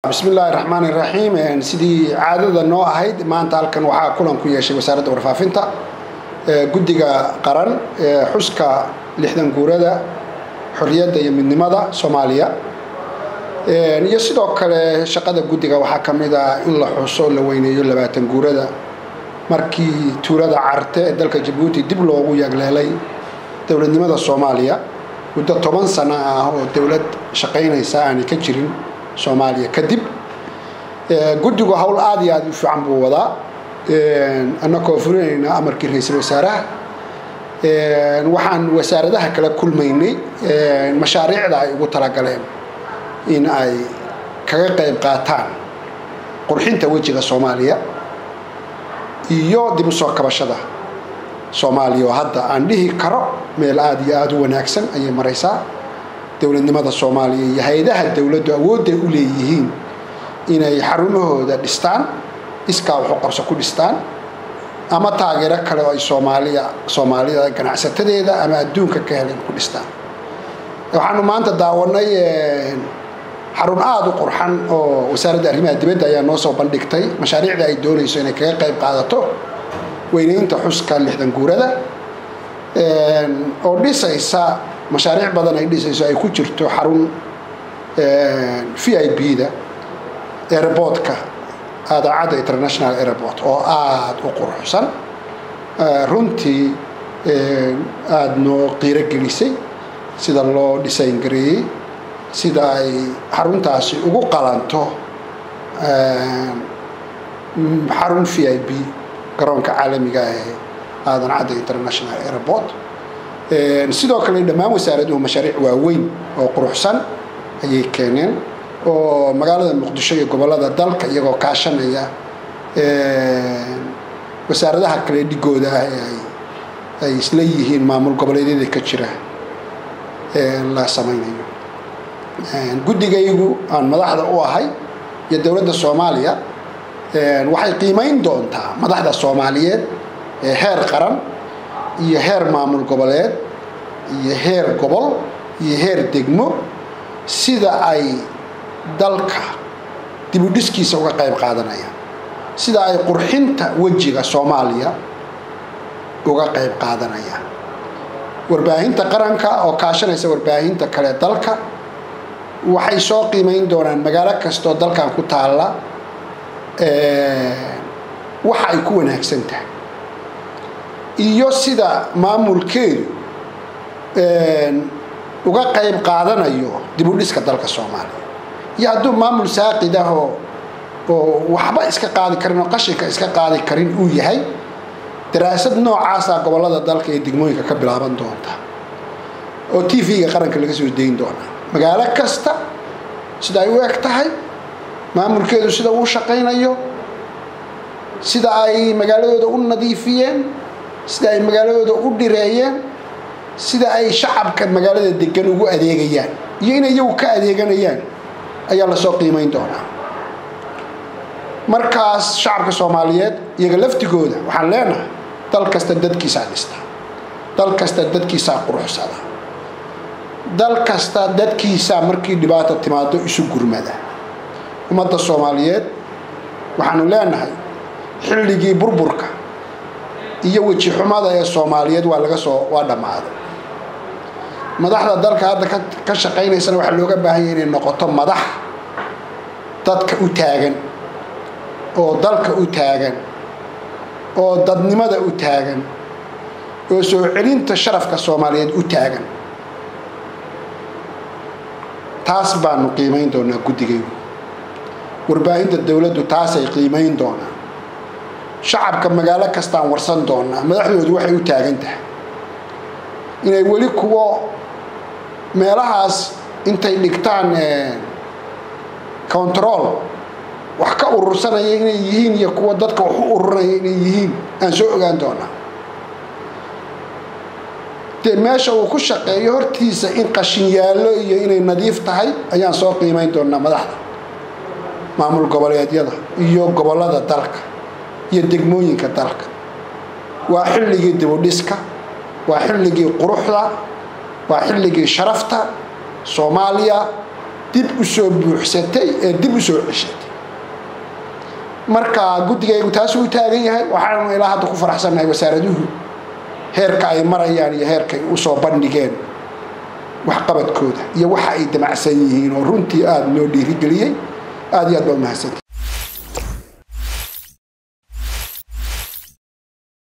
bismi illaahi raxmaan iraxiim sidii caadada noo ahayd maanta halkan waxaa kulan ku yeeshay wasaaradda warfaafinta guddiga qaran ee xuska lixdan guurada xorriyadda iyo midnimada soomaaliya iyo sidoo kale shaqada guddiga waxaa ka mid ah in la xuso la weyneeyo labaatan guurada markii tuulada carte ee dalka jabuuti dib loogu yagleelay dowladnimada soomaaliya muddo toban sano ah oo dowlad shaqaynaysa aanay ka jirin soomaaliya kadib guddigu howl aada iyo aada u fiican buu wadaa annagoo fulinayna amarkii ra-iisul wasaaraha waxaan wasaaradaha kala kulmaynay mashaariicda ay ugu talagaleen in ay kaga qayb qaataan qurxinta wejiga soomaaliya iyo dib u soo kabashada soomaaliya oo hadda aan dhihi karo meel aada iyo aada u wanaagsan ayay maraysaa dowladnimada soomaaliya iyo hay-adaha dowladdu awoodday u leeyihiin inay xarumahooda dhistaan iskaa waxu qabso ku dhistaan ama taageero kale oo ay soomaaliya soomaalida ganacsatadeeda ama adduunka ka helen ku dhistaan waxaanu maanta daawanay xarun aada u qurxan oo wasaaradda arrimaha dibadda ayaa noo soo bandhigtay mashaariicda ay doonayso inay kaga qayb qaadato weyneynta xuska lixdan guurada oo dhisaysa mashaariic badan ay dhisayso ay ku jirto xarun v i b da airboortka aadaacadda international airport oo aada u quruxsan runtii aada noo qiiro gelisay sida loo design gareeyey sida ay xaruntaasi ugu qalanto xarun v i b garoonka caalamiga ee aadan cadda international airport sidoo kale dhammaan wasaaraduhu mashaariic waaweyn oo quruxsan ayay keeneen oo magaalada muqdisho iyo gobolada dalka iyagoo kaashanaya wasaaradaha kale dhigooda ah ee ay isla yihiin maamul goboleedyada ka jira la samaynayo guddigaygu aan madaxda u ahay iyo dowladda soomaaliya waxay qiimayn doontaa madaxda soomaaliyeed ee heer qaran iyo heer maamul goboleed iyo heer gobol iyo heer degmo sida ay dalka dibudhiskiisa uga qayb qaadanayaan sida ay qurxinta wejiga soomaaliya uga qayb qaadanayaan warbaahinta qaranka oo kaashanaysa warbaahinta kale dalka waxay soo qiimayn doonaan magaalo kastoo dalkan ku taalla waxa ay ku wanaagsan tahay iyo sida maamulkeedu uga qayb qaadanayo dibudhiska dalka soomaaliya iyo hadduu maamul saaqid ah oo oo waxba iska qaadi karin oo qashinka iska qaadi karin uu yahay daraasad noocaasa gobolada dalka iyo degmooyinka ka bilaaban doonta oo t v-ga qaranka laga soo dayn doonaa magaalo kasta sida ay u eg tahay maamulkeedu sida uu shaqaynayo sida ay magaaladooda u nadiifiyeen sida ay magaaladooda u dhireeyeen sida ay shacabka magaalada degan ugu adeegayaan iyo inay iyagu ka adeeganayaan ayaa lasoo qiimayn doonaa markaas shacabka soomaaliyeed iyaga laftigooda waxaan leenahay dal kasta dadkiisaa dhista dal kasta dadkiisaa quruxsada dal kasta dadkiisaa markii dhibaata timaado isu gurmada ummadda soomaaliyeed waxaanu leenahay xilligii burburka iyo weji xumada ee soomaaliyeed waa laga soo waa dhammaaday madaxda dalka hadda ka shaqaynaysana waxaa looga baahan yahay inay noqoto madax dadka u taagan oo dalka u taagan oo dadnimada u taagan oo soo celinta sharafka soomaaliyeed u taagan taas baanu qiimayn doonaa guddigaygu warbaahinta dowladdu taasay qiimayn doonaa shacabka magaalo kastaan warsan doonaa madaxdoodu waxay u taagan tahay inay weli kuwo meelahaas intay dhigtaan control wax ka urursanaya inay yihiin iyo kuwa dadka wax u ururinaya inay yihiin aan soo ogaan doonaa dee meesha uu ku shaqeeyo hortiisa in qashin yaallo iyo inay nadiif tahay ayaan soo qiimayn doonaa madaxda maamul goboleedyada iyo gobolada dalka iyo degmooyinka dalka waa xilligii dibudhiska waa xilligii quruxda waa xilligii sharafta soomaaliya dib u soo buuxsatay ee dib u soo ceshatay marka guddigaygu taasuu u taagan yahay waxaanu ilaa hadda ku faraxsannahay wasaaraduhu heerka ay marayaan iyo heerkay usoo bandhigeen waxqabadkooda iyo waxa ay damacsan yihiin oo runtii aada noo dhiirigeliyey aada iyo aad baa umahadsanti